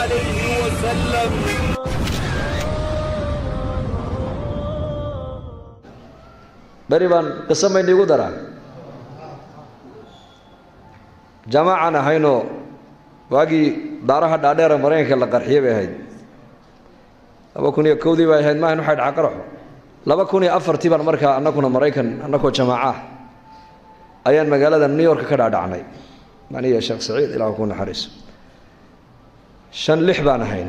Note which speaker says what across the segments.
Speaker 1: عليه وسلم
Speaker 2: beri baan qiso mayniigu daraa jamaacan ahaynoo waagii daaraha dhaadheera maraykanka la qarxiyey bay ahayd laba kun iyo kowdii bay ahayd maahan waxay dhaca qaraxo laba kun iyo afartii baan markaa annakuna maraykan annakoo jamaaca ah ayaan magaalada new york ka dhaadhacnay maniya sheekh saciid ilaah ku naxariiso shan lix baan ahayn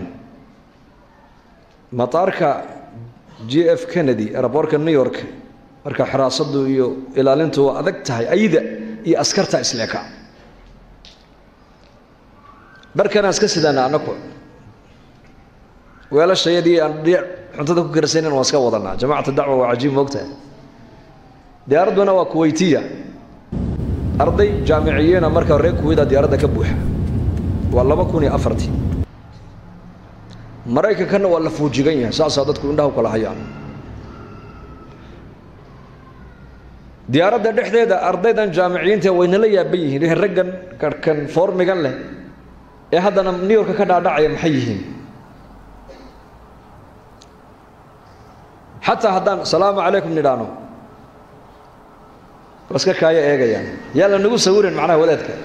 Speaker 2: mataarka g f kennedy eraboorka new york marka xiraasadu iyo ilaalintu waa adag tahay ayda iyo askarta isleeka dharkanaan iska sidaana annaku weelashayadii aan dhiic cuntada ku karsanin waan iska wadanaa jamacat dacwa waa cajiib moogtahay diyaaradduna waa kuweytiya arday jaamiciyiina marka reer kuweyda diyaaradda ka buuxa waa laba kun iyo afartii maraykankanna waa la fuujigan yahay saasaa dadku indhaha u kala hayaan diyaaradda dhexdeeda ardaydan jaamiciyiinta waynala yaaban yihiin raggan karhkan foormigan leh ee haddana new yorka ka dhaadhacaya maxay yihiin xataa haddaan salaamu calaykum nidhaano waska kaayo eegayaan yaa la nagu sawirin macnaha wadaadka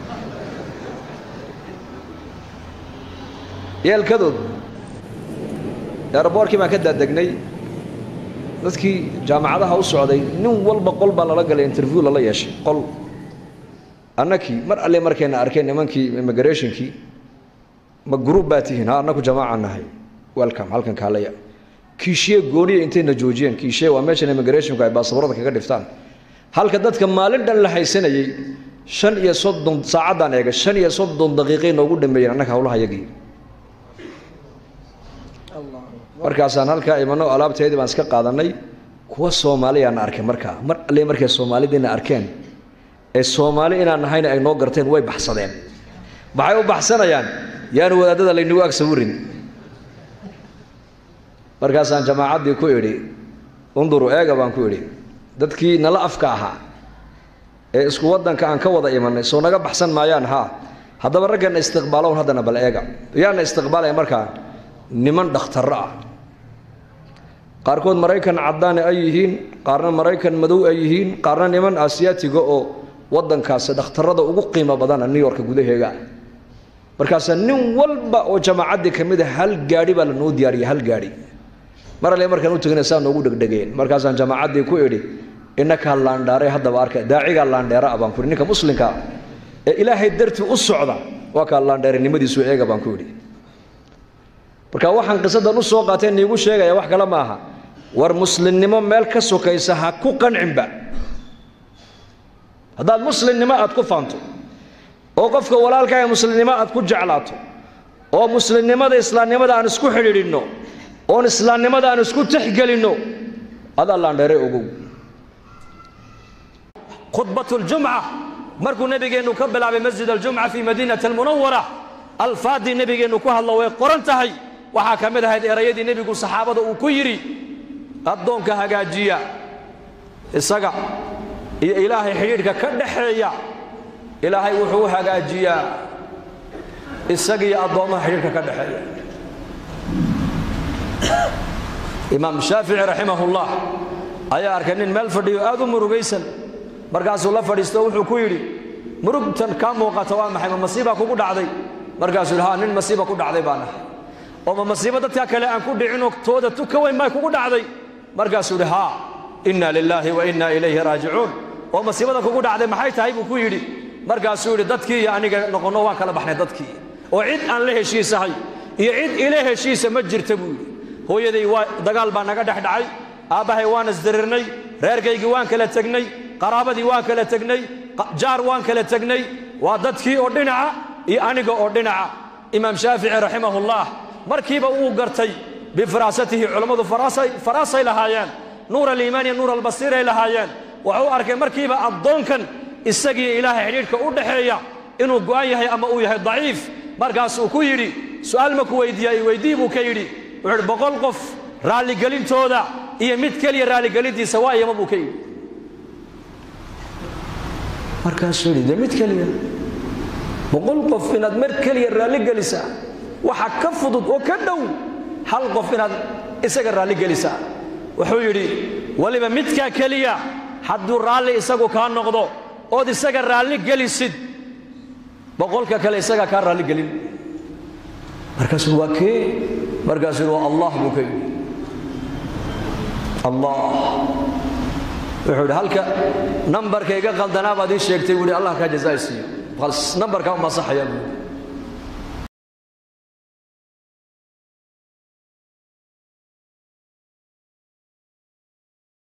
Speaker 2: yeelkadood eeraboorkii baan ka daadegnay dadkii jaamacadaha u socday nin walba qol baa lala galay interview lala yeeshay qol annakii mar alle markayna arkeen nimankii immigrationkii ma group baa tihiin ha annaku jamaaca nahay welcome halkan kaalaya kiishiye gooniya intayna joojiyeen kiishiye waa meeshan immigrationku ay baasaboorada kaga dhiftaan halka dadka maalin dhan la haysanayey shan iyo soddon saacaddaan eegay shan iyo soddon daqiiqay noogu dhameeyeen annaga hawlaha yagii markaasaan halkaa imano alaabteedii baan iska qaadanay kuwa soomaaliyaana arkay markaa mar alle markay soomaalidiina arkeen ee soomaali inaan nahayna ay noo garteen way baxsadeen maxay u baxsanayaan yaanu wadaadada laynagu ag sawirin markaasaan jamaacaddii ku idhi unduru eega baan ku idhi dadkii nala afka ahaa ee isku waddanka aan ka wada imanay soo naga baxsan maayaan haa haddaba ragganna istiqbaalown haddana bal eega yaana istiqbaalaya markaa niman dhakhtarro ah qaarkood maraykan caddaane ay yihiin qaarna maraykan madow ay yihiin qaarna niman asiyaatiga oo waddankaasi dhakhtarrada ugu qiimo badana new yorka gudaheega markaasaa nin walba oo jamaacaddii ka mid a hal gaadhi baa lanoo diyaariyay hal gaadhi mar alle markaan u tegina saa noogu dhegdhegeen markaasaan jamaacaddii ku idhi innakaa laandhaare haddaba arka daacigaa laandheera ah baan ku idhi ninka muslimka ee ilaahay dartii u socda waa kaa laandheerenimadiisu eega baan ku idhi marka waxaan qisadan u soo qaateen niigu sheegaya wax kale maaha war muslimnimo meel ka sokaysa ha ku qancinba haddaad muslimnimo aad ku faanto oo qofka walaalka ee muslimnimo aad ku jeclaato oo muslimnimada islaamnimada aan isku xidhiidhinno oon islaamnimada aan isku tixgelinno adaa laandheere ogow khudbatljumca markuu nebigeennu ka bilaabay masjid aljumca fii madiinati almunawara alfaadii nebigeennu ku hadlo way qoran tahay waxaa ka mid ahayd erayadii nebigu saxaabada uu ku yidhi addoonka hagaajiya isaga iyo ilaahay xidhiidhka ka dhaxeeya ilaahay wuxuu u hagaajiyaa isaga iyo addoommaha xidhiidhka ka dhaxeeya imaam shaafici raximahullah ayaa arkay nin meel fadhiyo aad u murugaysan markaasuu la fadhiisto wuxuu ku yidhi murugtan kaa muuqata waa maxay ma masiibaa kugu dhacday markaasuu yidhi ha nin masiiba ku dhacday baan ahay oo ma masiibo dadka kale aan ku dhicinoo tooda tu ka weyn baa kugu dhacday markaasuu yidhi haa inna lilaahi wa inna ilayhi raajicuun oo masiibada kugu dhacday maxay tahay buu ku yidhi markaasuu yidhi dadkii iyo aniga noqonno waan kala baxnay dadkii oo cid aan la heshiisahay iyo cid ila heshiisa ma jirta buu yidhi hooyaday waa dagaal baa naga dhex dhacay aabbahay waan isdirirnay reerkaygii waan kala tegnay qaraabadii waan kala tegnay jaar waan kala tegnay waa dadkii oo dhinaca iyo aniga oo dhinaca imaam shaafici raximahullah markiiba uu gartay bifiraasatihi culammadu faraasay lahaayeen nuur aliimaan iyo nuur albasiiray lahaayeen wuxuu arkay markiiba addoonkan isagii ilaahay xidhiidhka u dhaxeeya inuu go'an yahay ama uu yahay daciif markaasuu ku yidhi su'aal ma ku weydiiya i weydii buu ka yidhi wuxuu idhi boqol qof raalligelintooda iyo mid keliya raalligelintiisa waa iyama buu ka yidhi markaasuu yidhi de mid keliya boqol qof inaad mar keliya raalligelisaa waxa ka fudud oo ka dhow hal qof inaad isaga raalli gelisaa wuxuu yidhi weliba midkaa keliya hadduu raalli isagu kaa noqdo ood isaga raalli gelisid boqolka kale isagaa kaa raalli gelin markaasuu waa kee markaasuu waa allah buu ka yidhi allah wuxuu yidhi halka nambarka iga qaldanaa baad ii sheegtay buu yidhi allah kaa jazaa siiyo nambarkaa uma saxaya buu